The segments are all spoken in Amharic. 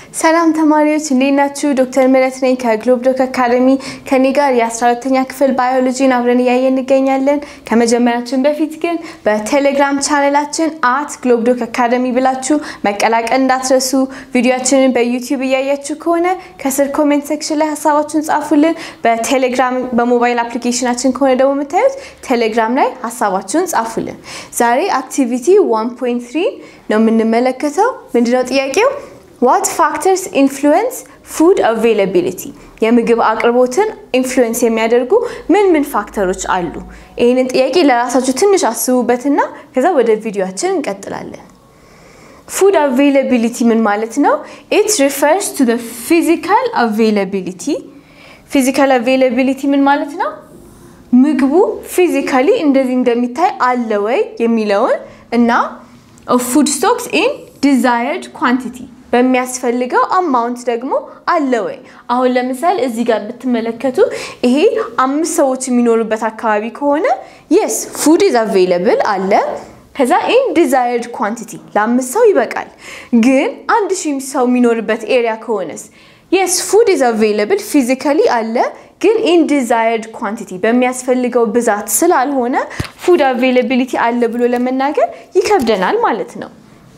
ሰላም ተማሪዎች እንዴት ናችሁ? ዶክተር ምህረት ነኝ ከግሎብ ዶክ አካደሚ። ከኔ ጋር የ12ተኛ ክፍል ባዮሎጂን አብረን እያየን እንገኛለን። ከመጀመሪያችን በፊት ግን በቴሌግራም ቻነላችን አት ግሎብ ዶክ አካደሚ ብላችሁ መቀላቀል እንዳትረሱ። ቪዲዮችንን በዩቲዩብ እያያችሁ ከሆነ ከስር ኮሜንት ሴክሽን ላይ ሀሳባችሁን ጻፉልን። በቴሌግራም በሞባይል አፕሊኬሽናችን ከሆነ ደግሞ የምታዩት ቴሌግራም ላይ ሀሳባችሁን ጻፉልን። ዛሬ አክቲቪቲ 1.3 ነው የምንመለከተው። ምንድነው ጥያቄው? ዋት ፋክተርስ ኢንፍሉዌንስ ፉድ አቬይላቢሊቲ የምግብ አቅርቦትን ኢንፍሉዌንስ የሚያደርጉ ምን ምን ፋክተሮች አሉ? ይህንን ጥያቄ ለራሳችሁ ትንሽ አስቡበትና ከዛ ወደ ቪዲዮችን እንቀጥላለን። ፉድ አቬይላቢሊቲ ምን ማለት ነው? ኢት ሪፈርስ ቱ ፊዚካል አቬይላቢሊቲ። ፊዚካል አቬይላቢሊቲ ምን ማለት ነው? ምግቡ ፊዚካሊ እንደዚህ እንደሚታይ አለ ወይ የሚለውን እና ፉድ ስቶክስ ኢን ዲዛየርድ ኳንቲቲ በሚያስፈልገው አማውንት ደግሞ አለ ወይ። አሁን ለምሳሌ እዚህ ጋር ብትመለከቱ ይሄ አምስት ሰዎች የሚኖሩበት አካባቢ ከሆነ የስ ፉድ ኢዝ አቬይለብል አለ። ከዛ ኢን ዲዛየርድ ኳንቲቲ ለአምስት ሰው ይበቃል። ግን አንድ ሺህ ሰው የሚኖርበት ኤሪያ ከሆነስ የስ ፉድ ኢዝ አቬይለብል ፊዚካሊ አለ ግን ኢን ዲዛየርድ ኳንቲቲ በሚያስፈልገው ብዛት ስላልሆነ ፉድ አቬይላቢሊቲ አለ ብሎ ለመናገር ይከብደናል ማለት ነው።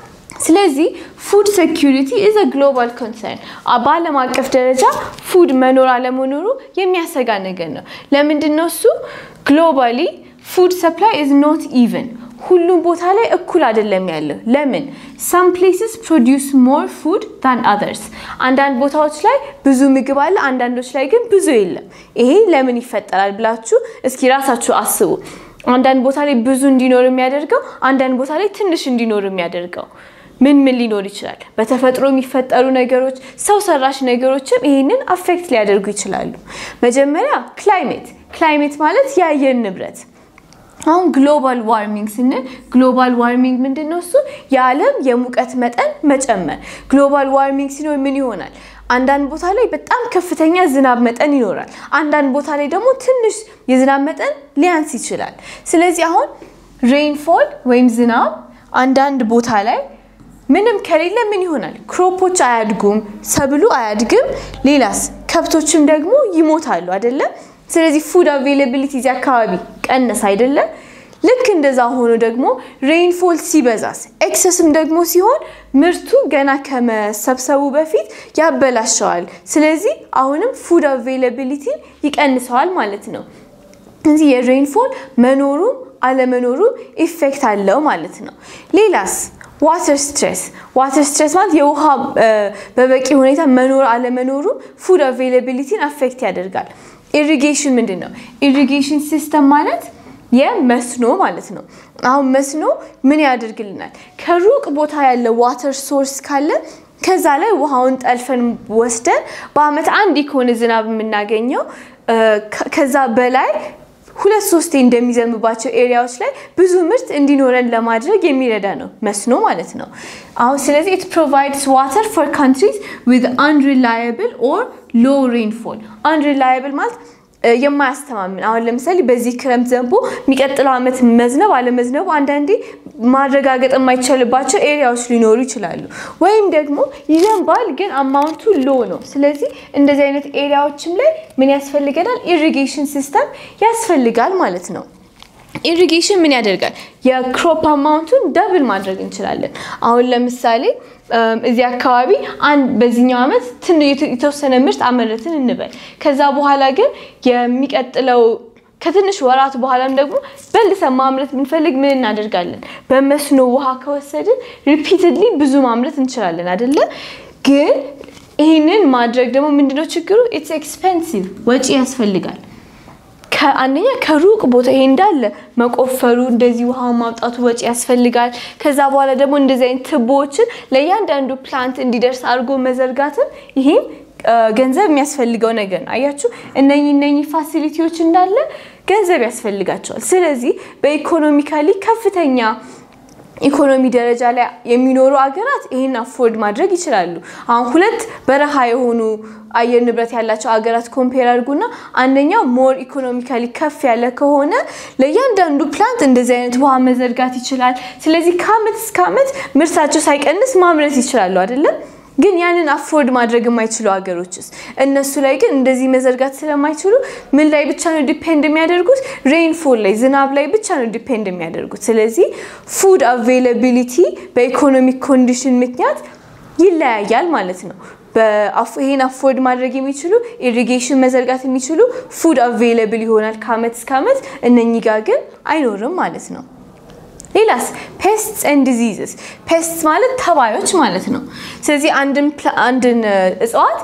ስለዚህ ፉድ ሴኪሪቲ ኢዝ አ ግሎባል ኮንሰርን በዓለም አቀፍ ደረጃ ፉድ መኖር አለመኖሩ የሚያሰጋ ነገር ነው። ለምንድን ነው እሱ? ግሎባሊ ፉድ ሰፕላይ ኢዝ ኖት ኢቨን ሁሉም ቦታ ላይ እኩል አይደለም ያለው። ለምን? ሳም ፕሌስስ ፕሮዲውስ ሞር ፉድ ታን አዘርስ። አንዳንድ ቦታዎች ላይ ብዙ ምግብ አለ፣ አንዳንዶች ላይ ግን ብዙ የለም። ይሄ ለምን ይፈጠራል ብላችሁ እስኪ ራሳችሁ አስቡ። አንዳንድ ቦታ ላይ ብዙ እንዲኖር የሚያደርገው፣ አንዳንድ ቦታ ላይ ትንሽ እንዲኖር የሚያደርገው ምን ምን ሊኖር ይችላል? በተፈጥሮ የሚፈጠሩ ነገሮች፣ ሰው ሰራሽ ነገሮችም ይህንን አፌክት ሊያደርጉ ይችላሉ። መጀመሪያ ክላይሜት። ክላይሜት ማለት የአየር ንብረት አሁን ግሎባል ዋርሚንግ ስንል ግሎባል ዋርሚንግ ምንድን ነው? እሱ የዓለም የሙቀት መጠን መጨመር። ግሎባል ዋርሚንግ ሲኖር ምን ይሆናል? አንዳንድ ቦታ ላይ በጣም ከፍተኛ ዝናብ መጠን ይኖራል። አንዳንድ ቦታ ላይ ደግሞ ትንሽ የዝናብ መጠን ሊያንስ ይችላል። ስለዚህ አሁን ሬይንፎል ወይም ዝናብ አንዳንድ ቦታ ላይ ምንም ከሌለ ምን ይሆናል? ክሮፖች አያድጉም፣ ሰብሉ አያድግም። ሌላስ ከብቶችም ደግሞ ይሞታሉ አይደለም? ስለዚህ ፉድ አቬይላቢሊቲ እዚህ አካባቢ ቀነስ አይደለም። ልክ እንደዛ ሆኖ ደግሞ ሬይንፎል ሲበዛስ ኤክሰስም ደግሞ ሲሆን ምርቱ ገና ከመሰብሰቡ በፊት ያበላሸዋል። ስለዚህ አሁንም ፉድ አቬይላቢሊቲ ይቀንሰዋል ማለት ነው። እዚህ የሬይንፎል መኖሩም አለመኖሩ ኢፌክት አለው ማለት ነው። ሌላስ ዋተር ስትሬስ ዋተር ስትሬስ ማለት የውሃ በበቂ ሁኔታ መኖር አለመኖሩ ፉድ አቬይላቢሊቲን አፌክት ያደርጋል። ኢሪጌሽን ምንድን ነው? ኢሪጌሽን ሲስተም ማለት የመስኖ ማለት ነው። አሁን መስኖ ምን ያደርግልናል? ከሩቅ ቦታ ያለ ዋተር ሶርስ ካለ ከዛ ላይ ውሃውን ጠልፈን ወስደን በአመት አንድ ከሆነ ዝናብ የምናገኘው ከዛ በላይ ሁለት ሶስቴ እንደሚዘንብባቸው ኤሪያዎች ላይ ብዙ ምርት እንዲኖረን ለማድረግ የሚረዳ ነው መስኖ ማለት ነው። አሁን ስለዚህ ኢት ፕሮቫይድስ ዋተር ፎር ካንትሪዝ ዊዝ አንሪላየብል ኦር ሎ ሬንፎል። አንሪላየብል ማለት የማያስተማምን አሁን ለምሳሌ በዚህ ክረምት ዘንቦ የሚቀጥለው ዓመት መዝነብ አለመዝነቡ አንዳንዴ ማረጋገጥ የማይቻልባቸው ኤሪያዎች ሊኖሩ ይችላሉ። ወይም ደግሞ ይዘንባል ግን አማውንቱ ሎ ነው። ስለዚህ እንደዚህ አይነት ኤሪያዎችም ላይ ምን ያስፈልገናል? ኢሪጌሽን ሲስተም ያስፈልጋል ማለት ነው። ኢሪጌሽን ምን ያደርጋል? የክሮፕ አማውንቱን ደብል ማድረግ እንችላለን። አሁን ለምሳሌ እዚህ አካባቢ በዚህኛው ዓመት የተወሰነ ምርት አመረትን እንበል። ከዛ በኋላ ግን የሚቀጥለው ከትንሽ ወራት በኋላም ደግሞ በልሰን ማምረት ብንፈልግ ምን እናደርጋለን? በመስኖ ውሃ ከወሰድን ሪፒትድሊ ብዙ ማምረት እንችላለን አይደለ? ግን ይህንን ማድረግ ደግሞ ምንድነው ችግሩ? ኢትስ ኤክስፔንሲቭ ወጪ ያስፈልጋል። ከአንደኛ ከሩቅ ቦታ ይሄ እንዳለ መቆፈሩ እንደዚህ ውሃ ማውጣቱ ወጪ ያስፈልጋል። ከዛ በኋላ ደግሞ እንደዚህ አይነት ትቦዎችን ለእያንዳንዱ ፕላንት እንዲደርስ አድርጎ መዘርጋትም ይሄም ገንዘብ የሚያስፈልገው ነገር ነው። አያችሁ እነኚህ እነኚህ ፋሲሊቲዎች እንዳለ ገንዘብ ያስፈልጋቸዋል። ስለዚህ በኢኮኖሚካሊ ከፍተኛ ኢኮኖሚ ደረጃ ላይ የሚኖሩ አገራት ይህን አፎርድ ማድረግ ይችላሉ። አሁን ሁለት በረሃ የሆኑ አየር ንብረት ያላቸው አገራት ኮምፔር አድርጉና አንደኛው ሞር ኢኮኖሚካሊ ከፍ ያለ ከሆነ ለእያንዳንዱ ፕላንት እንደዚህ አይነት ውሃ መዘርጋት ይችላል። ስለዚህ ከአመት እስከ አመት ምርታቸው ሳይቀንስ ማምረት ይችላሉ አይደለም። ግን ያንን አፎርድ ማድረግ የማይችሉ ሀገሮችስ እነሱ ላይ ግን እንደዚህ መዘርጋት ስለማይችሉ ምን ላይ ብቻ ነው ዲፔንድ የሚያደርጉት? ሬንፎል ላይ ዝናብ ላይ ብቻ ነው ዲፔንድ የሚያደርጉት። ስለዚህ ፉድ አቬይላቢሊቲ በኢኮኖሚክ ኮንዲሽን ምክንያት ይለያያል ማለት ነው። ይሄን አፎርድ ማድረግ የሚችሉ ኢሪጌሽን መዘርጋት የሚችሉ ፉድ አቬይለብል ይሆናል ከአመት እስከ አመት፣ እነኚህ ጋር ግን አይኖርም ማለት ነው። ሌላስ ፔስትስ ኤንድ ዲዚዝስ ፔስትስ ማለት ተባዮች ማለት ነው። ስለዚህ አንድን እጽዋት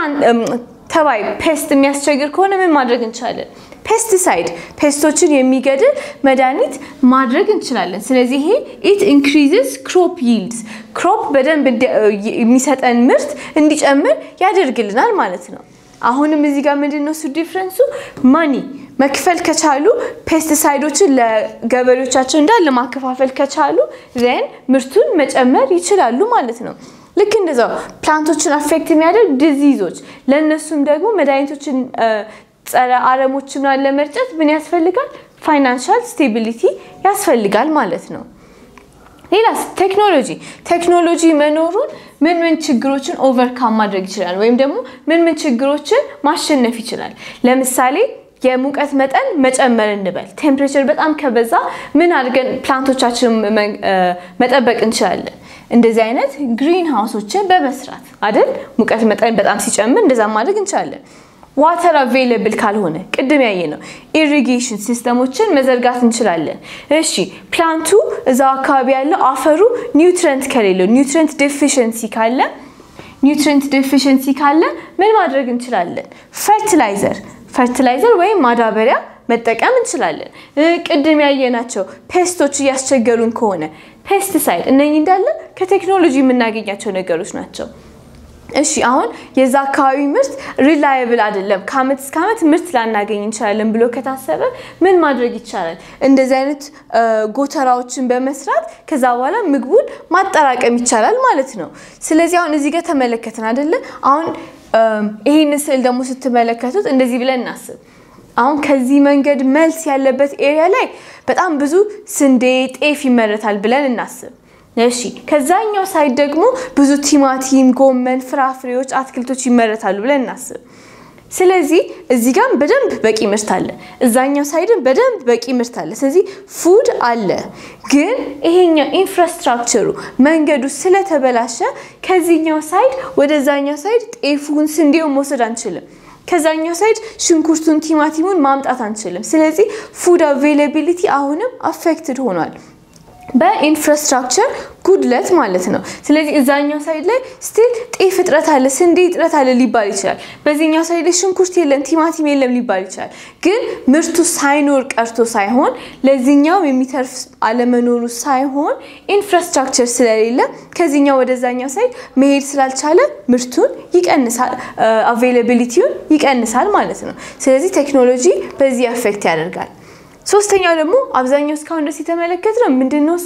ተባይ ፔስት የሚያስቸግር ከሆነ ምን ማድረግ እንችላለን? ፔስቲሳይድ ፔስቶችን የሚገድል መድኃኒት ማድረግ እንችላለን። ስለዚህ ይሄ ኢት ኢንክሪዝስ ክሮፕ ይልድስ ክሮፕ በደንብ የሚሰጠን ምርት እንዲጨምር ያደርግልናል ማለት ነው። አሁንም እዚህ ጋር ምንድን ነው እሱ ዲፍረንሱ ማኒ መክፈል ከቻሉ ፔስቲሳይዶችን ለገበሬዎቻቸው እንዳለ ማከፋፈል ከቻሉ ዘን ምርቱን መጨመር ይችላሉ ማለት ነው። ልክ እንደዛው ፕላንቶችን አፌክት የሚያደርግ ዲዚዞች ለእነሱም ደግሞ መድኃኒቶችን ጸረ አረሞች ምናምን ለመርጨት ምን ያስፈልጋል? ፋይናንሻል ስቴቢሊቲ ያስፈልጋል ማለት ነው። ሌላስ ቴክኖሎጂ ቴክኖሎጂ መኖሩን ምን ምን ችግሮችን ኦቨርካም ማድረግ ይችላል፣ ወይም ደግሞ ምን ምን ችግሮችን ማሸነፍ ይችላል። ለምሳሌ የሙቀት መጠን መጨመር እንበል። ቴምፕሬቸር በጣም ከበዛ ምን አድርገን ፕላንቶቻችን መጠበቅ እንችላለን? እንደዚህ አይነት ግሪን ሃውሶችን በመስራት አይደል? ሙቀት መጠን በጣም ሲጨምር እንደዛ ማድረግ እንችላለን። ዋተር አቬይለብል ካልሆነ ቅድም ያየ ነው ኢሪጌሽን ሲስተሞችን መዘርጋት እንችላለን። እሺ ፕላንቱ እዛው አካባቢ ያለው አፈሩ ኒውትረንት ከሌለው ኒውትረንት ዴፊሽንሲ ካለ ኒውትረንት ዴፊሽንሲ ካለ ምን ማድረግ እንችላለን? ፈርቲላይዘር ፈርቲላይዘር ወይም ማዳበሪያ መጠቀም እንችላለን። ቅድም ያየናቸው ፔስቶች እያስቸገሩን ከሆነ ፔስቲሳይድ፣ እነኚህ እንዳለ ከቴክኖሎጂ የምናገኛቸው ነገሮች ናቸው። እሺ አሁን የዛ አካባቢ ምርት ሪላየብል አይደለም፣ ከአመት እስከ አመት ምርት ላናገኝ እንችላለን ብሎ ከታሰበ ምን ማድረግ ይቻላል? እንደዚህ አይነት ጎተራዎችን በመስራት ከዛ በኋላ ምግቡን ማጠራቀም ይቻላል ማለት ነው። ስለዚህ አሁን እዚህ ጋር ተመለከትን አይደለ? አሁን ይህን ስዕል ደግሞ ስትመለከቱት እንደዚህ ብለን እናስብ። አሁን ከዚህ መንገድ መልስ ያለበት ኤሪያ ላይ በጣም ብዙ ስንዴ፣ ጤፍ ይመረታል ብለን እናስብ። እሺ ከዛኛው ሳይድ ደግሞ ብዙ ቲማቲም፣ ጎመን፣ ፍራፍሬዎች፣ አትክልቶች ይመረታሉ ብለን እናስብ። ስለዚህ እዚህ ጋር በደንብ በቂ ምርት አለ፣ እዛኛው ሳይድም በደንብ በቂ ምርት አለ። ስለዚህ ፉድ አለ። ግን ይሄኛው ኢንፍራስትራክቸሩ መንገዱ ስለተበላሸ ከዚህኛው ሳይድ ወደዛኛው ሳይድ ጤፉን፣ ስንዴውን መውሰድ አንችልም። ከዛኛው ሳይድ ሽንኩርቱን፣ ቲማቲሙን ማምጣት አንችልም። ስለዚህ ፉድ አቬይላቢሊቲ አሁንም አፌክትድ ሆኗል በኢንፍራስትራክቸር ጉድለት ማለት ነው። ስለዚህ እዛኛው ሳይድ ላይ ስቲል ጤፍ እጥረት አለ፣ ስንዴ እጥረት አለ ሊባል ይችላል። በዚህኛው ሳይድ ላይ ሽንኩርት የለም፣ ቲማቲም የለም ሊባል ይችላል። ግን ምርቱ ሳይኖር ቀርቶ ሳይሆን ለዚህኛው የሚተርፍ አለመኖሩ ሳይሆን ኢንፍራስትራክቸር ስለሌለ ከዚህኛው ወደዛኛው ሳይድ መሄድ ስላልቻለ ምርቱን ይቀንሳል፣ አቬይላቢሊቲውን ይቀንሳል ማለት ነው። ስለዚህ ቴክኖሎጂ በዚህ አፌክት ያደርጋል። ሶስተኛው ደግሞ አብዛኛው እስካሁን ድረስ የተመለከትነው ምንድን ነው? እሱ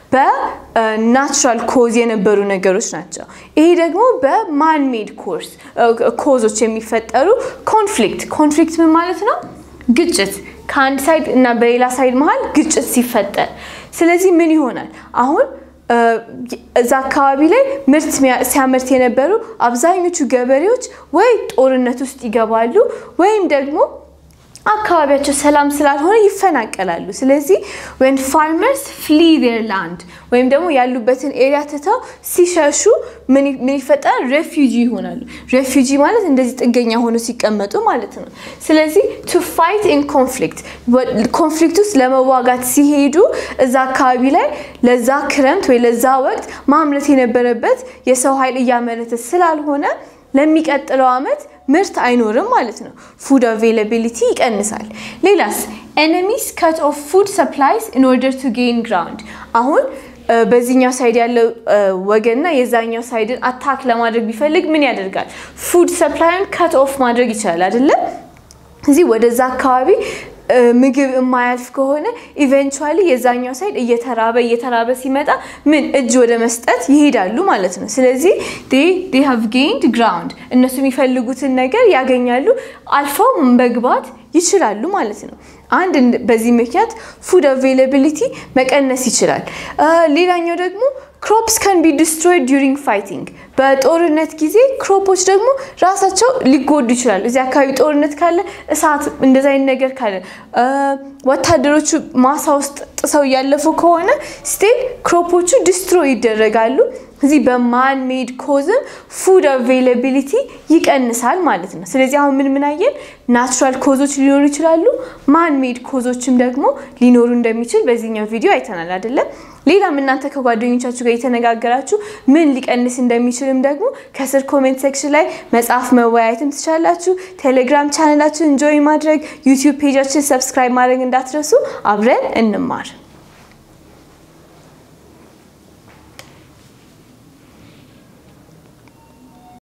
በናቹራል ኮዝ የነበሩ ነገሮች ናቸው። ይሄ ደግሞ በማን ሜድ ኮርስ ኮዞች የሚፈጠሩ ኮንፍሊክት ኮንፍሊክት ምን ማለት ነው? ግጭት ከአንድ ሳይድ እና በሌላ ሳይድ መሀል ግጭት ሲፈጠር፣ ስለዚህ ምን ይሆናል አሁን እዛ አካባቢ ላይ ምርት ሲያመርት የነበሩ አብዛኞቹ ገበሬዎች ወይ ጦርነት ውስጥ ይገባሉ ወይም ደግሞ አካባቢያቸው ሰላም ስላልሆነ ይፈናቀላሉ። ስለዚህ ወን ፋርመርስ ፍሊ ዜር ላንድ ወይም ደግሞ ያሉበትን ኤሪያ ትተው ሲሸሹ ምን ይፈጠራል? ሬፊጂ ይሆናሉ። ሬፊጂ ማለት እንደዚህ ጥገኛ ሆኖ ሲቀመጡ ማለት ነው። ስለዚህ ቱ ፋይት ኢን ኮንፍሊክት ኮንፍሊክት ውስጥ ለመዋጋት ሲሄዱ እዛ አካባቢ ላይ ለዛ ክረምት ወይ ለዛ ወቅት ማምረት የነበረበት የሰው ኃይል እያመረተ ስላልሆነ ለሚቀጥለው ዓመት ምርት አይኖርም ማለት ነው። ፉድ አቬይላቢሊቲ ይቀንሳል። ሌላስ ኤነሚስ ከት ኦፍ ፉድ ሰፕላይስ ኢን ኦርደር ቱ ጌን ግራውንድ አሁን በዚህኛው ሳይድ ያለው ወገንና የዛኛው ሳይድን አታክ ለማድረግ ቢፈልግ ምን ያደርጋል? ፉድ ሰፕላይን ከት ኦፍ ማድረግ ይችላል አይደለም? እዚህ ወደዛ አካባቢ ምግብ የማያልፍ ከሆነ ኢቨንቹዋሊ የዛኛው ሳይድ እየተራበ እየተራበ ሲመጣ ምን እጅ ወደ መስጠት ይሄዳሉ ማለት ነው። ስለዚህ ዴ ሃቭ ጌይንድ ግራውንድ እነሱ የሚፈልጉትን ነገር ያገኛሉ፣ አልፈው መግባት ይችላሉ ማለት ነው። አንድ በዚህ ምክንያት ፉድ አቬይላቢሊቲ መቀነስ ይችላል። ሌላኛው ደግሞ ክሮፕስ ካን ቢ ዲስትሮይድ ዱሪንግ ፋይቲንግ በጦርነት ጊዜ ክሮፖች ደግሞ ራሳቸው ሊጎዱ ይችላሉ። እዚህ አካባቢ ጦርነት ካለ እሳት እንደዚ አይነት ነገር ካለ ወታደሮቹ ማሳ ውስጥ ጥሰው እያለፉ ከሆነ ስቴል ክሮፖቹ ዲስትሮይ ይደረጋሉ። እዚህ በማን ሜድ ኮዝም ፉድ አቬይላቢሊቲ ይቀንሳል ማለት ነው። ስለዚህ አሁን ምን ምን አየን? ናቹራል ኮዞች ሊኖሩ ይችላሉ፣ ማን ሜድ ኮዞችም ደግሞ ሊኖሩ እንደሚችል በዚህኛው ቪዲዮ አይተናል አይደለም? ሌላም እናንተ ከጓደኞቻችሁ ጋር የተነጋገራችሁ ምን ሊቀንስ እንደሚችልም ደግሞ ከስር ኮሜንት ሴክሽን ላይ መጽሐፍ መወያየትም ትችላላችሁ። ቴሌግራም ቻናላችን ጆይ ማድረግ፣ ዩቲዩብ ፔጃችን ሰብስክራይብ ማድረግ እንዳትረሱ። አብረን እንማር።